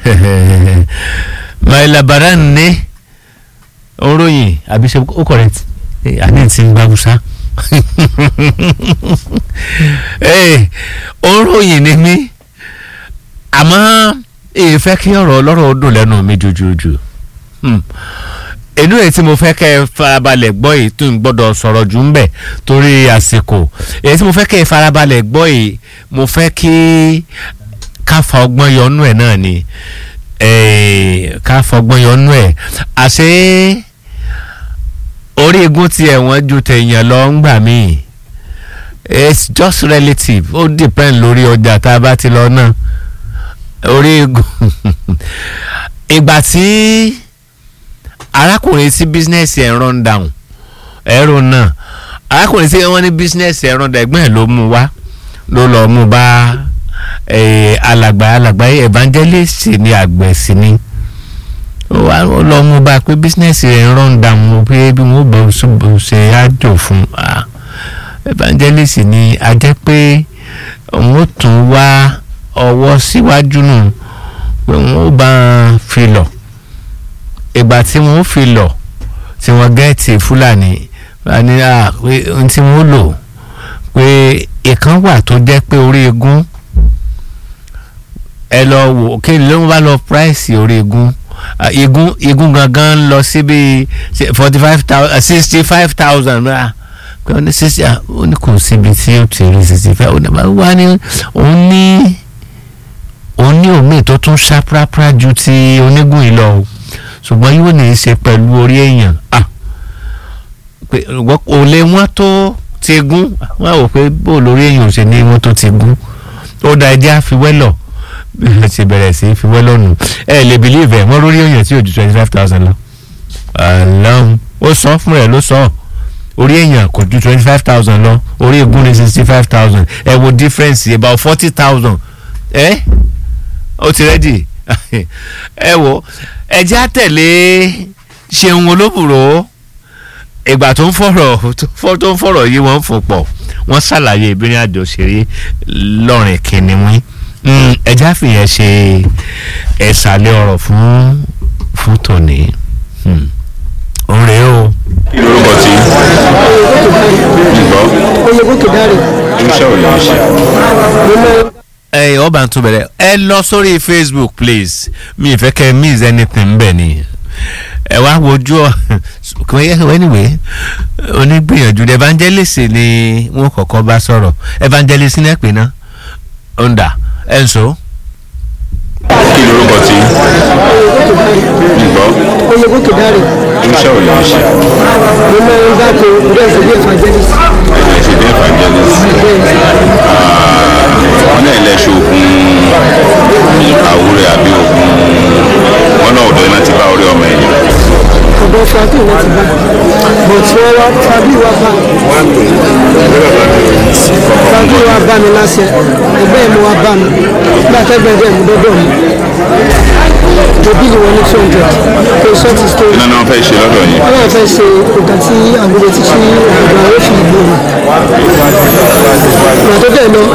my labaran ní oróyìn àbí ṣe ó correct àní ti ń gbàgbùsá oróyìn ni mí àmọ́ èyí fẹ́ kí ọ̀rọ̀ ọlọ́rọ̀ ó dùn lẹ́nu mi jùjùjù inú ẹ̀ tí mo fẹ́ kẹ́ ẹ farabalẹ̀ gbọ́ yìí tó ń gbọ́dọ̀ sọ̀rọ̀ jù ń bẹ̀ torí àsìkò èyí tí mo fẹ́ kẹ́ ẹ farabalẹ̀ gbọ́ yìí mo fẹ́ kí ká fa ọgbọ́n yọnú ẹ̀ náà ni ká fa ọgbọ́n yọnú ẹ̀ àṣé orí igun tí ẹ̀wọ̀n ju tẹ̀yàn lọ ń gbà míì it's just relative ó depend lórí ọjà tá a bá ti lọ náà orí igun ìgbà tí arákùnrin tí bísínẹ́sì ẹ̀ run down ẹ̀rọ náà arákùnrin tí wọ́n ní bísínẹ́sì ẹ̀ run down ẹ̀gbọ́n ẹ̀ ló mú wá ló lọ́ọ́ mú bá alàgbà alàgbà evangelist ní àgbẹ̀ sí ni ó lọ́ọ́ mú bá pé bísínẹ́sì ẹ̀ run down pé bí wọ́n bọ̀ ṣe àjò fún evangelist ni a jẹ́ pé òun ó tún wá ọwọ́ síwájú nù pé wọ́n ó bá fi lọ ìgbà tí wọ́n fi lọ tí wọ́n gẹ́ẹ̀tì fúlàní ní à pé ohun tí wọ́n lò pé ìkan wà tó jẹ́ pé orí egun ẹ lọ wò kí ló ń bá lọ price orí egun egun egun gangan lọ sí bíi forty five thousand sixty five thousand pé wọ́n ní sixty ó ní kò síbi tí ó ti rí sixty five ó ní wá ní òun ní òun ní omi tó tún ṣá prápra ju ti onígun yìí lọ o ṣùgbọ́n yóò ní í ṣe pẹ̀lú orí èèyàn ò lè wọ́n tó ti gún wọ́n á wò pé bó lórí èèyàn ṣe ní wọ́n tó ti gún ó da ẹjẹ́ àfiwẹ́lọ̀ ẹ ti bẹ̀rẹ̀ sí í fiwẹ́lọ̀ nù ẹ lè bìlíìfẹ̀ wọ́n lórí èèyàn tí ò ju twenty five thousand lọ àlọ́hún ó sọ fún rẹ̀ ló sọ orí èèyàn kò ju twenty five thousand lọ orí egun ní sixty five thousand ẹ wo difference about forty thousand ẹ ó ti rẹ́dì ẹ wo ẹjẹ́ àtẹ̀lé ṣeun olóbùrò ìgbà tó ń fọ̀rọ̀ tó ń fọ̀rọ̀ yìí wọ́n ń fò pọ̀ wọ́n ṣàlàyé ìbírin àjò ṣeré lọ́rìn kìnìún ẹjẹ́ àfihàn ṣe ẹ̀sàlẹ̀ ọ̀rọ̀ fún fún tòní òǹrè o. kí lorúkọ tí gbọ́ oyègòkè dáre irúṣẹ́ ò lè ń ṣe. ẹ ọba tún bẹ̀rẹ̀ ẹ lọ sórí facebook please mi ì fẹ́ kẹ́ miss anything bẹ́ẹ̀ ni ẹ wá wojú ọ anyway onígbìyànjú evangelist ni wọn kọ́kọ́ bá sọ̀rọ̀ evangelist ní ẹ̀pẹ́ náà ọ̀ndà ẹ̀ ń so. kí lorúkọ tí gbọ́ oyègòkè dáre irúṣẹ́ ò lè ń ṣe. mo máa ń bá tó ọdún ẹ̀sìn bí evangelist ẹ̀jẹ̀ ṣe dé evangelist wọn náà lẹ ṣoògùn àwúrẹ àbí ògùn wọn náà ọ̀dọ̀ iná ti bá orí ọmọ ẹ̀yìn. ọ̀dọ̀ fàájì láti bá but wọ́n wá fàbí wa bá fàbí wa bá mi láṣẹ ẹgbẹ́ mi wá bá mi nígbà tẹ́gbẹ́ dẹ̀ mú dọ́dọ̀ mi òbí ni wọ́n ní two hundred kò sọ́ọ̀tì story iná náà fẹ́ ṣe lọ́dọ̀ yìí. wọ́n náà fẹ́ ṣe nǹkan tí àgbèrè ti ṣe ọ̀gbà ó fi ìlú rẹ̀ ìgbà tó dẹ̀ lọ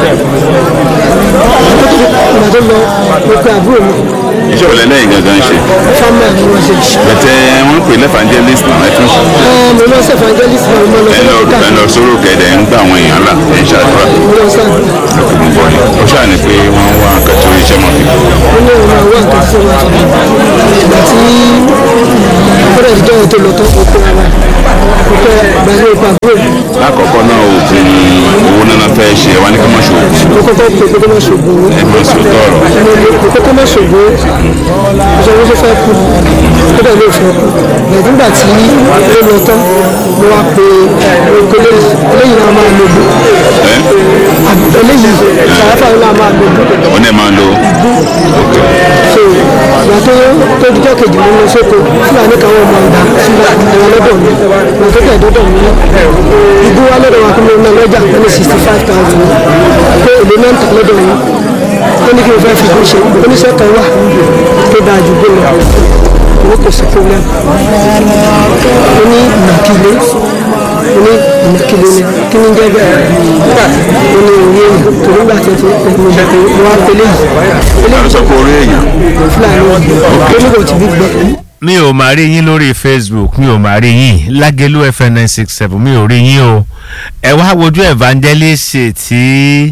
ìgbà tó lọ mo pe àbúrò mi iṣẹ́ òlẹ̀ lẹ́yìn gangan ṣe. fámà ni wọ́n ṣe ṣe. bẹ̀tẹ̀ wọ́n pè lẹ́fàndélist náà ẹ tún mo lọ sí evangelist náà mo lọ ẹ sí lọ dókítà ẹ lọ sóró kẹ̀dẹ̀ ń gbà àwọn èèyàn là ẹ̀ ń ṣàdúrà. mo lọ sí àgbà ọkùnrin bọ̀ ni ó ṣáà ní pé wọ́n wá nǹkan tó iṣẹ́ mọ́ fi. mo ní òun àwọn nǹkan tí wọ́n ṣe ìgbà tí ọ̀rẹ́ ìjọ ètò lọ tó kó kó ara kó kó gbàgbé ipa àbúrò mi lákọ̀ọ́kọ́ náà oògùn owó náà fẹ́ ṣe wá ní kí wọ́n ṣe oògùn mo kọ́kọ́ pé kókó má ṣògbó ẹ máa sọ tọ̀rọ̀. mo kókó má ṣògbó ìṣòro tó fẹ́ kú ó dẹ̀ ló fẹ́ kú bẹ̀rẹ̀ nígbà tí ó lọ tán mo wá pe okòlè eléyìí náà máa lo bú ẹ eléyìí sàráfà náà máa lo bú wọ́n dẹ̀ máa lo so ìgbà tó tó dijọ́ kejì mo lọ sóko fúlàní káwọn ọmọ ìgbà sílẹ̀ ẹ̀rọ lọ́dọ̀ mi ìgbà tó tẹ̀ dọ́dọ̀ mi ìdú wa lọ́dọ̀ wa kí mo ná lọ́jà pé ní sixty five thousand pé èlé náà ń tà lọ́dọ̀ mi ó ní kí n fẹ́ fi kún ṣe oníṣẹ́ kan wà tó dáa ju gbé lọ owó kò sí problem ó ní ìnàkílé ní ìnàkìlẹ̀ ni kí ni jẹ́ bẹ́ẹ̀ nígbà mo ní òye èèyàn torí gbà tí mo bẹ̀ pé mo wá pélé yìí pélé yìí sọ pé orí èèyàn fúlàní onígbò tí bí gbọ́. mi ò máa rí yín lórí facebook mi ò máa rí yín lágẹ̀lú fm nine six seven mi ò rí yín o ẹ wá wojú evangelist tí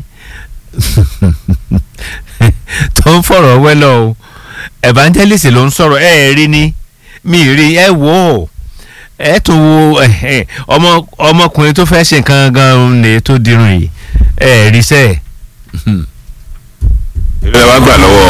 tó ń fọ̀rọ̀ wẹ́lọ̀ o evangelist ló ń sọ̀rọ̀ ẹ ẹ̀ rí ni mi ì rí ẹ wò ó ẹ tún wo ẹ, ẹ, ọmọ ọmọkùnrin tó fẹ́ ṣe nǹkan gan-an ní tó dirun yìí ẹ ẹ̀ rí sẹ́ẹ̀. ilé wa gbà lọ́wọ́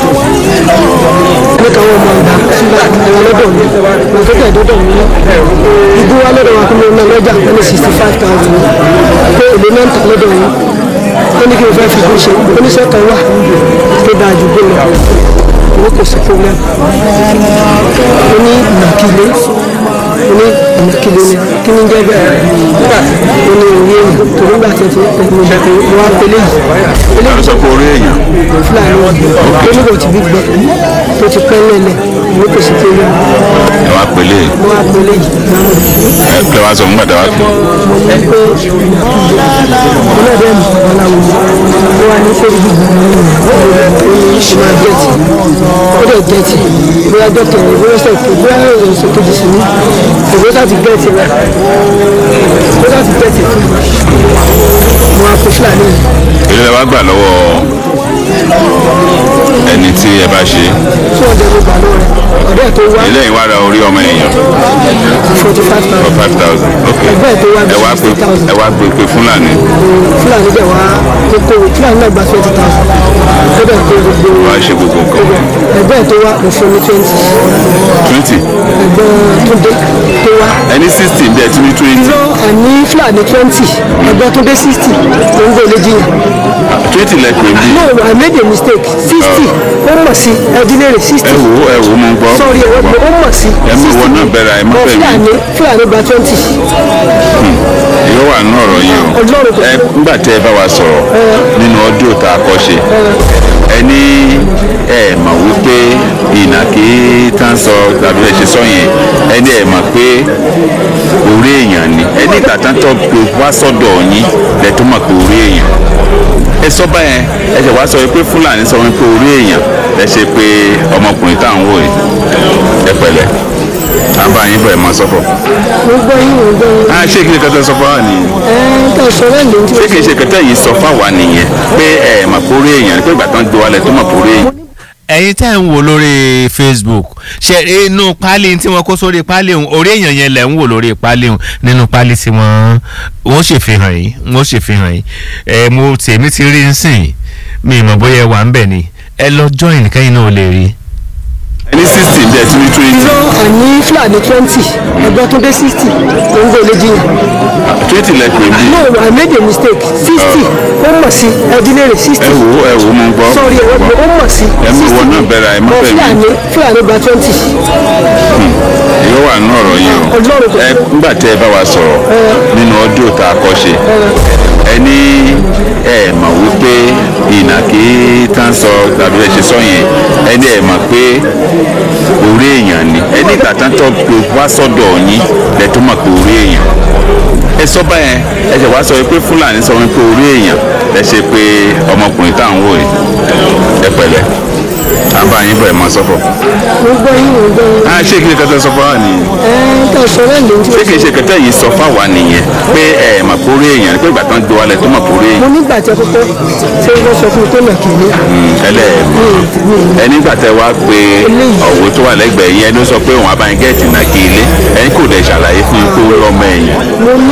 ní káwọn ọmọ ọ̀dà sílẹ̀ ẹ̀rọ lọ́dọ̀ mi mo tó tẹ̀ dọ́dọ̀ mi igbó wa lọ́dọ̀ wa kí mo ná lọ́jà wọ́n ní sixty five thousand pé èlé náà ń tà lọ́dọ̀ mi ó ní kí n fẹ́ fi kó ṣe oníṣẹ́ kan wà tó dáa ju gbé lọ owó kò sí problem ó ní ìnàkílé ó ní ìnàkílé ni kí ni jẹ́ bẹ́ẹ̀ nígbà ó ní òye èèyàn torí gbà tí mo bẹ̀ pé mo wá pélé yìí pélé yìí sọ pé orí èèyàn fúlàní onígbò tí bí gbọ́ tó ti pẹ́ lẹ́lẹ̀ owó kò sí problem ẹ wá pélé mo wá pélé yìí ẹ kí wá sọ fún gbàdá wa pé mo ní pé ọlọ́dẹ mi ọ̀làwọ̀ mo wá ní sẹ́yìn gbogbo ó ní ṣe máa jẹ́tì ó dẹ̀ jẹ́tì bóyá dọ́kítà rẹ̀ bóyá sẹ́kì bóyá ẹ̀rọ ìṣèkejì sí ní ìwé láti gẹ́tì rẹ̀ ó láti gẹ́tì fún mi mo wá pé fúlàní yìí ilé wa gbà lọ́wọ́ ẹni tí ẹ bá ṣe tí wọ́n dẹ̀ mo gbà lọ́wọ́ rẹ̀ ọ̀dẹ́ tó wá ilé yìí wá ra orí ọmọ èèyàn forty five for thousand five thousand ok ẹgbẹ́ tó wá ẹ wá bí pé sixty thousand ẹ wá pé pé fúlàní fúlàní dẹ̀ wá kókó fúlàní náà gba twenty thousand ó dẹ̀ kó gbogbo wá ṣe gbogbo nǹkan ẹgbẹ́ tó wá mo fún ní twenty twenty ẹgbẹ́ tó dé tó wá ẹni sixty bí ẹ tún ní twenty lọ àní fúlàní twenty ẹgbẹ́ tó dé sixty ló ń gbélé jiyàn twenty lẹ́pẹ̀ bí no I made a mistake sixty ó mọ̀ sí ẹdínlẹ̀rẹ̀ sixty ẹ wò ó ẹ wò ó mo ń gbọ́ sorry ẹ̀rọ pé ó mọ̀ sí ẹ mú ìwọ náà bẹ̀rẹ̀ ẹ má But bẹ̀ mí fúlàní fúlàní gba twenty yóò wà nínú ọ̀rọ̀ yìí o Ọlọ́run kò ẹ nígbà tẹ ẹ bá wa sọ̀rọ̀ nínú ọdún tá a kọ́ ṣe ẹ ní ẹ mọ̀ wípé ìnàkí tá ń sọ tàbí ẹ ṣe sọ yẹn ẹ ní ẹ mọ̀ pé orí èèyàn ni ẹ ní ìgbà tán tó gbé wá sọ́dọ̀ yín lẹ tó mọ̀ pé orí èèyàn ẹ sọ báyẹn ẹ ṣe wá sọ pé fúlàní sọ wípé orí èèyàn lẹ ṣe pé ọmọkùnrin tá à ń wò yìí ẹ pẹ̀lẹ́ àbá yín bọ̀ ẹ máa sọ́fọ̀ mo gbọ́ yín mo gbọ́ yín ah ṣé kí ni kẹtẹ sọ fún wa nìyí ẹ̀ tó sọ lẹ́nu tí ṣé kìí ṣe kẹtẹ yìí sọ fáwa nìyẹn pé ẹ mà kórè èèyàn pé ìgbà tán gbé wálẹ̀ tó mà kórè èèyàn. ẹ̀yin tẹ́ ń wò lórí facebook ṣe inú páálí tí wọ́n kó sórí páálí òun orí èèyàn yẹn lẹ̀ ń wò lórí páálí òun nínú páálí tí wọ́n wọ́n ṣèfihàn yìí wọ́n ṣèfihàn yìí ẹ mo tèmi ti rí nsìn mi ì mọ̀ bóyá ẹ wà ń bẹ̀ ni ẹ lọ join kẹ́yìn náà ò lè rí. ẹni sixty bí ẹ ti ní twenty lọ àní fúlàní twenty ẹgbẹ́ tó dé sixty ló ń gbélé jiyàn twenty lẹ́pẹ̀ bí no I made a mistake sixty ó mọ̀ sí ẹdínlẹ̀rẹ̀ ẹ sixty wò ó ẹ wò ó mo ń gbọ́ sorry ẹ̀rọ pé ó mọ̀ sí ẹ mú ìwọ náà bẹ̀rẹ̀ ẹ má But bẹ̀ mí fúlàní fúlàní gba twenty yóò wà nínú ọ̀rọ̀ yìí o Ọlọ́run kò ẹ nígbà tẹ ẹ bá wa sọ̀rọ̀ nínú ọdún tá a kọ́ ṣe ẹ ní ẹ mọ̀ wípé ìnàkí tá ń sọ tàbí ẹ ṣe sọ yẹn ẹ ní ẹ mọ̀ pé orí èèyàn ni ẹ ní ìgbà tán tó gbé wá sọ́dọ̀ yín lẹ tó mọ̀ pé orí èèyàn ẹ sọ báyẹn ẹ ṣe wá sọ pé fúlàní sọ wípé orí èèyàn lẹ ṣe pé ọmọkùnrin tá à ń wò yìí ẹ pẹ̀lẹ́ àbá yín bọ̀ ẹ máa sọ́fọ̀ mo gbọ́ yín mo gbọ́ yín ah ṣé kí ni kẹtẹ sọ fún wa nìyí ẹ̀ tó sọ lẹ́nu tí ṣé kìí ṣe kẹtẹ yìí sọ fáwa nìyẹn pé ẹ mà kórè èèyàn pé ìgbà tán gbé wálẹ̀ tó mà kórè mo èèyàn nígbà tí ẹ kọ́kọ́ ṣé wọ́n sọ fún mi pé nàkìlí ẹlẹ ẹni gbà tẹ wá pé ọ̀wọ́ tó wà lẹ́gbẹ̀ẹ́ yẹn ló sọ pé òun abáyé gẹ́ẹ̀tì náà kí ilé ẹni kò dẹ̀ ṣàlàyé fún yín pé ó lọ́mọ ẹ̀yìn mo ní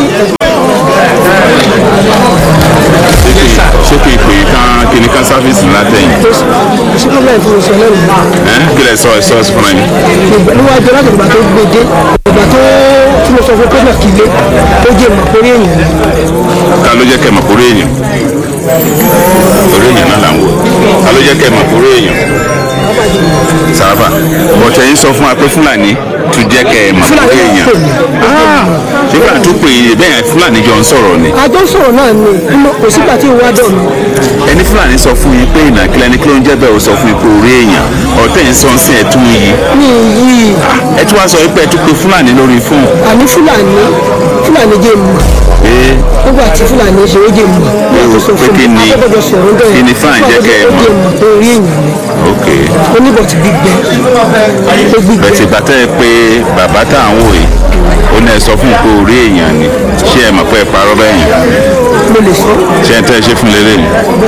ṣé kì í pè é kán kíní kán sáfíìsì látẹ̀yìn tó ṣe kọ́ bẹ́ẹ̀ fún mi sọ lẹ́nu ẹ kí lẹ sọ ẹ sọ ẹ sọ fún mi. níwájú láti ìgbà tó gbé dé ìgbà tó tí mo sọ fún pé nàkìlí tó jẹ́ ìmọ̀ pé èèyàn ni ká ló jẹ́ kẹ́ mọ̀ kórè èèyàn kórè èèyàn náà là ń wò ká ló jẹ́ kẹ́ mọ̀ kórè èèyàn sábà bọ̀tẹ̀ yín sọ fún wa pé fúlàní tún jẹ́ kẹ́ ẹ mọ̀ kórè èèyàn ṣé fúlàní tún pè é bẹ́ẹ̀ fúlàní jọ ń sọ̀rọ̀ ni àjọ sọ̀rọ̀ náà ni inú kò sígbà tí ìwà dọ̀ mi ẹni fúlàní sọ fún yín pé ìnàkílẹ̀ ní kí ló ń jẹ́ bẹ́ẹ̀ ó sọ fún yín pé orí èèyàn ọ̀tẹ̀ ń sọ sí ẹ̀tún yìí ní yìí ẹ tún wá sọ pé ẹ tún pe fúlàní lórí fóònù àní fúlàní fúlàní fúlàní jẹ́ mọ̀ pé nígbà tí fúlàní ṣe ó jẹ́ mọ̀ nígbà tó sọ pé fún kí mi ni- akọ́gbọ́dọ̀ sọ̀rọ̀ bẹ́ẹ̀ kí ni fáàn jẹ́ kẹ́ ẹ ó mọ̀? jẹ́ mọ̀ tó rí èèyàn ni ok oníbọ̀ ti gbígbẹ́ ó gbígbẹ́ bẹ̀tì bàtẹ́ ẹ pé bàbá tá à ń wò yìí ó náà sọ fún un pé orí èèyàn ni ṣé ẹ mọ̀ pé ẹ parọ́ bẹ́ẹ̀ yẹn mo lè sọ ṣé ẹ tẹ́ ẹ ṣe fún lélẹ̀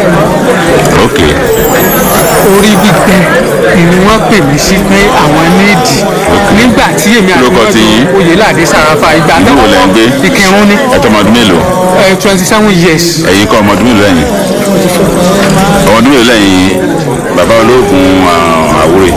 ok orí gbígbẹ ni wọ́n pè mí sí pé àwọn níìdì nígbà tí èmi àti Lóko ti yín? oyèládé sàràfà ìgbà ìlú wo lẹ́ ń gbé ìkírun ní ẹ tọ́ ọmọdún mélòó twenty seven years ẹ̀yin kọ́ ọmọdún mélòó lẹ́yìn ọmọdún mélòó lẹ́yìn bàbá olóògùn ah, àwúrè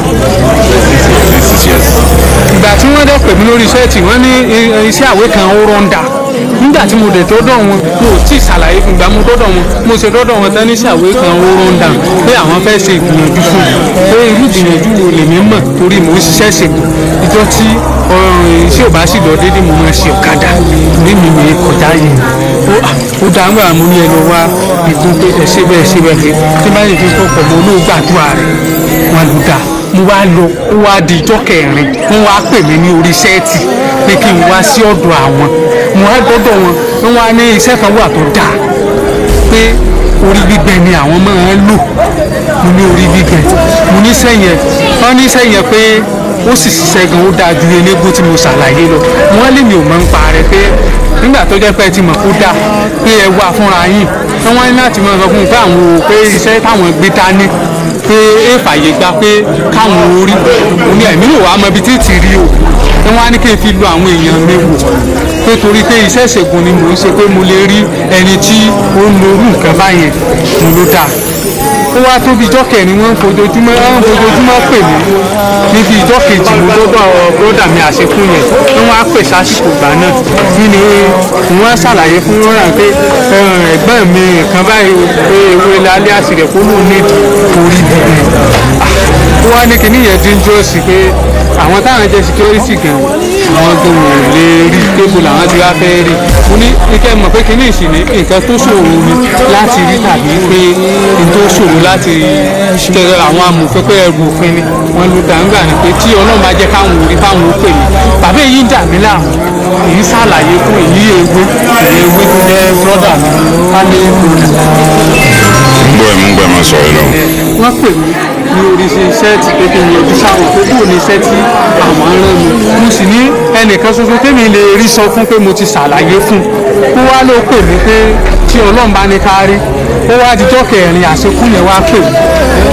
six years ìgbà tí wọ́n dẹ̀ pè mí lórí iṣẹ́ tí wọ́n ní eh, iṣẹ́ àwé kan ó rọ́ńdà nígbà tí mo dẹ̀ tó dọ̀ wọn mo ò tí ì ṣàlàyé fún ìgbà mo tó dọ̀ wọn mo ṣe dọ́dọ̀ wọn tán ní iṣẹ́ àwé kan ó rọ́ńdà pé àwọn fẹ́ ṣe ìgbìyànjú fún mi pé irú ìgbìyànjú wo lèmi mọ̀ torí mò ń ṣiṣẹ́ ṣègùn ìjọ tí ọ̀rọ̀ iṣẹ́ ò bá sì lọ déédéé mo máa ṣe ọ̀kadà ní mi mi kọjá yìí ó à, ó dá ń gbà mú ní ẹnu wá ìgbọ́n pé ẹ ṣe bẹ́ẹ̀ ṣe bẹ́ẹ̀ pé tí bá yẹ kí n kọ́kọ́ mo ló gbàdúrà rẹ̀ wọn lù dá mo wá lọ ó wá di ijọ́ kẹrin wọ́n wá pè mí ní orí sẹ́ẹ̀tì pé kí n wá sí ọ̀dọ̀ àwọn mo wá dọ́dọ̀ wọn wọ́n wá ní iṣẹ́ kan wà tó dáa pé orí gbígbẹ ni àwọn máa ń lò mo ní orí gbígbẹ mo ní sẹ́yìn wọ́n ní sẹ́yìn pé ó sì ṣiṣẹ́ gan ó dáa ju eléégún tí mo ṣàlàyé lọ wọ́n lè mi ò mọ̀ ń pa rẹ pé nígbà tó jẹ́ pé ẹ ti mọ̀ kó dáa pé ẹ wà fúnra yín wọ́n wá ní láti máa sọ fún un pé àwọn ò pé iṣẹ́ táwọn gbé dání pé é fàyè gba pé káwọn orí òní ẹ̀mí ò wá mọ ibi tí ti rí o wọ́n wá ní kí n fi lo àwọn èèyàn mi wò pé torí pé iṣẹ́ ìṣègùn ni mò ń ṣe pé mo lè rí ẹni tí ó ń lo irú nǹkan báyẹn mo ló dáa ó wá tóbi ijọ́ kẹrin wọ́n ń fojoojúmọ́ wọ́n ń fojoojúmọ́ pè mí níbi ijọ́ kejì mo dọ́dọ̀ bọ́dà mi àṣekún yẹn wọ́n wá pè sásìkò gbà náà kí ni wọ́n ṣàlàyé fún wọn rà pé eh, ẹ̀gbọ́n mi kan báyìí o, pé ewé lálẹ́ àṣìrẹ̀ kó lóun ní orí bíbẹ̀ ó wá ní kíní yẹn dangerous pé àwọn táwọn jẹ́ security gan àwọn gan ò lè rí tébù làwọn ti wá fẹ́ rí mo ní ike mọ̀ pé kíní ìsìn ní nǹkan tó ṣòro ni láti rí tàbí pé n tó ṣòro láti tẹ àwọn amòfin pé ẹrù òfin ni wọ́n lu gbàǹgbà ni pé tí ọlọ́run bá jẹ́ káwọn orí káwọn ó pè mí bàbá èyí ń dà mí láàmú èyí ṣàlàyé fún èyí ewé èyí ewé tó jẹ́ brọ́dà mi family brother ń gbọ́ ẹ̀ mú gbọ́ ẹ̀ máa sọ̀rọ̀ lọ. wọ́n pè mí ní orí ṣe sẹ́ẹ̀tì pé kí n yọjú sáwọn pé bóò ní iṣẹ́ tí àwọn ń rán mi mo sì ní ẹnìkan ṣoṣo tèmi lè rí sọ fún pé mo ti ṣàlàyé fún un ó wá ló pè mí pé tí ọlọ́run bá ní ká rí ó wá dijọ́ kẹrin àṣekú yẹn wá pè mí.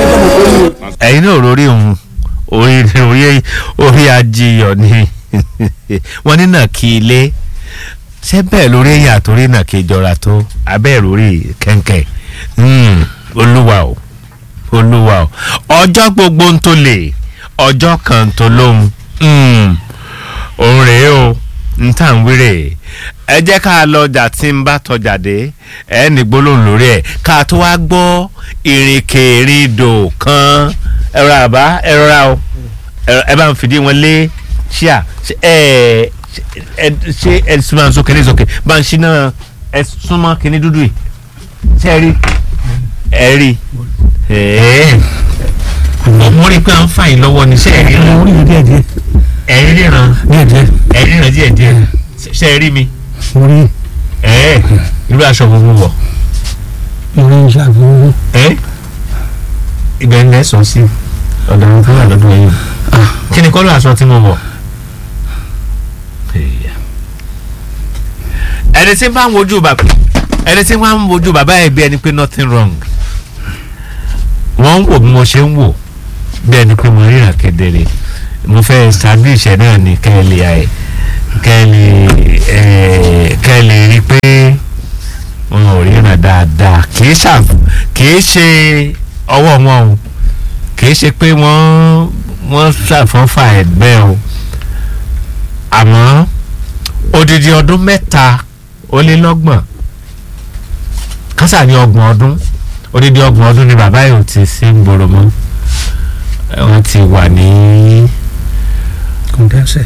ẹ̀yin náà rórí òun orí orí orí ajiyọ̀ ni wọ́n ní náà kí ilé ṣé bẹ́ẹ̀ lórí èyàn àtòrí náà kí ìjọra tó abẹ́ lórí kẹ̀kẹ́ Hmm, olúwa o olúwa o ọjọ́ gbogbo ń tó lè ọjọ́ kan tó lóhun Hmm, òun rèé o n tà ń wéré ẹ jẹ́ ká lọ ọjà tí ń bá tọjà dé ẹ ní gbólóhùn lórí ẹ̀ ká tó wá gbọ́ ìrìnkèrindò kan ẹ̀rọ àbá ẹ̀rọ ra o ẹ̀rọ- ẹ bá ń fìdí wọn lé ṣíà ṣe ẹ ẹ ṣe ẹ súnmọ́ sókè ní sókè bá ń ṣínà ẹ súnmọ́ kíní dúdú yìí ṣe ẹ rí ẹ rí ẹ mo rí i pé à ń fà yín lọ́wọ́ ní ṣe ẹ rí mo rí díẹ̀ díẹ̀ ẹ ríran díẹ̀ díẹ̀ ẹ ríran díẹ̀ díẹ̀ ṣe ẹ rí mi mo rí ẹ irú aṣọ gbogbo wọ̀ mo rí iṣẹ́ àgbọ̀n ẹ ibẹ̀ ń lẹ́sọ̀ sí ọ̀dọ̀ àwọn tó wà lọ́dún yìí kí ni kọ́lọ́ aṣọ tí mo wọ̀ ẹni tí bá ń wojú bàbá ẹni tí wọ́n ń wojú bàbá ẹ̀ bí ẹni pé nothing wrong wọ́n ń wò bí mo ṣe ń wò bí ẹni pé mo ríran kedere mo fẹ́ establish ẹ̀ náà ní kẹ́lẹ́ ẹ̀ kẹ́lẹ́ ẹ̀ kẹ́lẹ́ rí pé wọn ò ríran dáadáa kì í ṣàf kì í ṣe ọwọ́ wọn o kì í ṣe pé wọ́n wọ́n ṣàfọ́fà ẹ̀gbẹ́ o àmọ́ odidi ọdún mẹ́ta ó lé lọ́gbọ̀n kásà ní ọgbọ̀n ọdún odidi ọgbọ̀n ọdún ni bàbá yìí ò ti sí ń gbòòrò mọ́ Eh, wọ́n ti wà ní kọ̀ǹdẹ́sẹ̀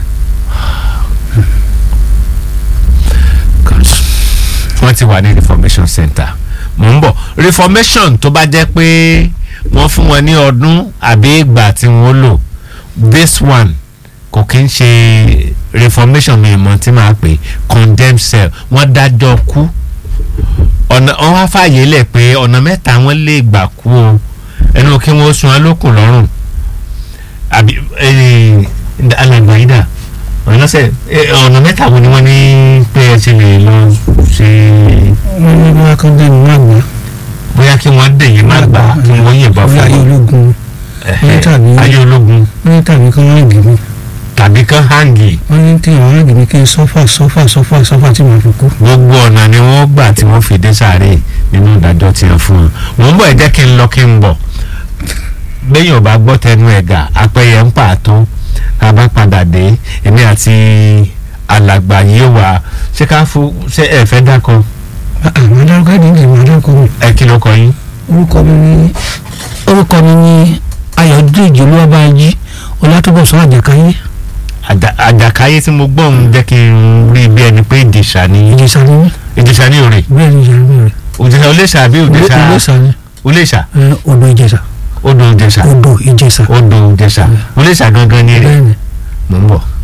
wọ́n ti wà ní reformation center mò ń bọ̀ reformation tó bá jẹ́ pé wọ́n fún wọn ní ọdún àbí ìgbà tí wọ́n lò this one kò kí ń ṣe reformation mi mọ̀ tí màá pè condemn cell wọ́n dájọ́ kú ọ̀nà wọ́n wá fààyè lẹ̀ pé ọ̀nà mẹ́ta wọ́n lè gbà kú o ẹnu kí wọ́n sun alókùn lọ́rùn àbí alàgbà yìí dà ọ̀nà sẹ́ ọ̀nà mẹ́ta wo ni wọ́n ní pé ẹ ti lè lọ ṣe wọ́n ní bóyá kan dẹ́nu má gbà. bóyá kí wọ́n dèyí má gbà kí wọ́n yìnbọn fún ayé yín ológun Ẹ̀hẹ́, tàbí- ayé ológun wọ́n ní tàbí kan wọ́n rìn mí. tàbí kán hangi wọ́n ní tí àwọn rìn mí kí n sọ́fà sọ́fà sọ́fà sọ́fà tí màá fi kú. gbogbo ọ̀nà ni wọ́n gbà tí wọ́n fi dé sáré nínú ìdájọ́ tí wọ́n fún wọn. mò ń bọ̀ ẹ jẹ́ kí n lọ kí n bọ̀ béèyàn bá gbọ́ tẹnu ẹ̀gà apẹyẹ ń pààtó tá a bá padà dé èmi àti alàgbà yìí wà ṣé ká fún ṣé ẹ fẹ́ dákan àwọn adarúkọ ẹ̀dín ìdìbò àwọn adarúkọ mi. ẹ kí ló kọ yín. orúkọ mi ní orúkọ mi ní ayọ̀dèjì olúwàbáyé ọlátúbọ̀sán àjàkáyé Àjà- àjàkáyé tí mo gbọ́ ń jẹ́ kí n rí bí ẹni pé ìdìṣà ni ìjẹsà ni mí ìdìṣà ní òrè bẹ́ẹ̀ ni ìjẹsà mi rẹ̀ òjìṣà olèṣà àbí òjìṣà ìjẹsà ni olèṣà ẹ, odò ìjẹsà odò òjìṣà odò ìjẹsà odò òjìṣà olèṣà gangan ní èrè bẹ́ẹ̀ ni mò ń bọ̀.